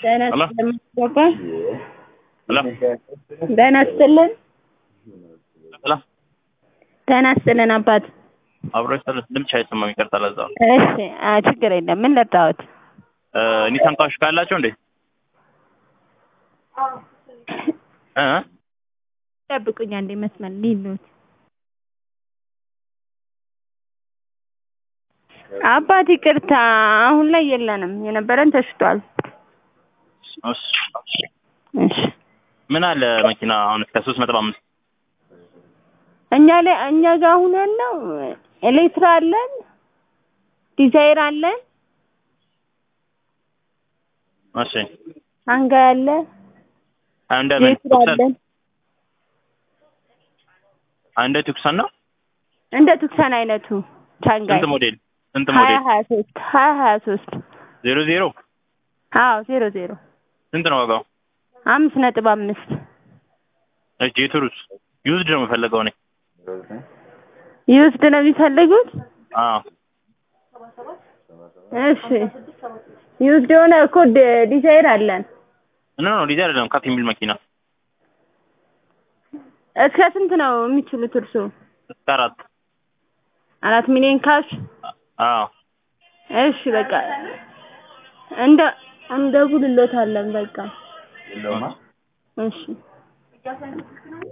ጤና ሄሎ ይስጥልን አባ ሄሎ ጤና ይስጥልን ሄሎ ጤና ይስጥልን አባት አብሮ ይሰለስ ድምጽ አይሰማም። ይቅርታ ለዛ ነው። እሺ አ ችግር የለም ምን ለጣሁት እ ኒሳን ካሽ ካላቸው እንዴ እ ጠብቁኝ አንዴ መስመር ሊሉት አባት ይቅርታ አሁን ላይ የለንም የነበረን ተሽጧል እሺ እሺ ምን አለ መኪና አሁን እስከ ሶስት ነጥብ አምስት እኛ ላይ እኛ ጋር አሁን ያለው ኤሌክትራ አለን ዲዛይር አለን እሺ አንጋ ያለ አንደ ጄትር አለን አንደ ቱክሰን ነው እንደ ቱክሰን አይነቱ ቻንጋይ ስንት ሞዴል ስንት ሀያ ሞዴል ሀያ ሶስት ሀያ ሀያ ሶስት ዜሮ ዜሮ አዎ ዜሮ ዜሮ ስንት ነው ዋጋው? አምስት ነጥብ አምስት እሺ ጄቱሩስ ዩዝድ ነው የምፈልገው እኔ ይውስድ ነው የሚፈልጉት አዎ እሺ ይውስድ የሆነ እኮ ዲ- ዲዛይር አለን ኖ ኖ ዲዛይር አይደለም ከፍ የሚል መኪና እስከ ስንት ነው የሚችሉት እርሱ እስከ አራት አራት ሚሊዮን ካሽ አዎ እሺ በቃ እንደ እንደጉልሎታለን በቃ እሺ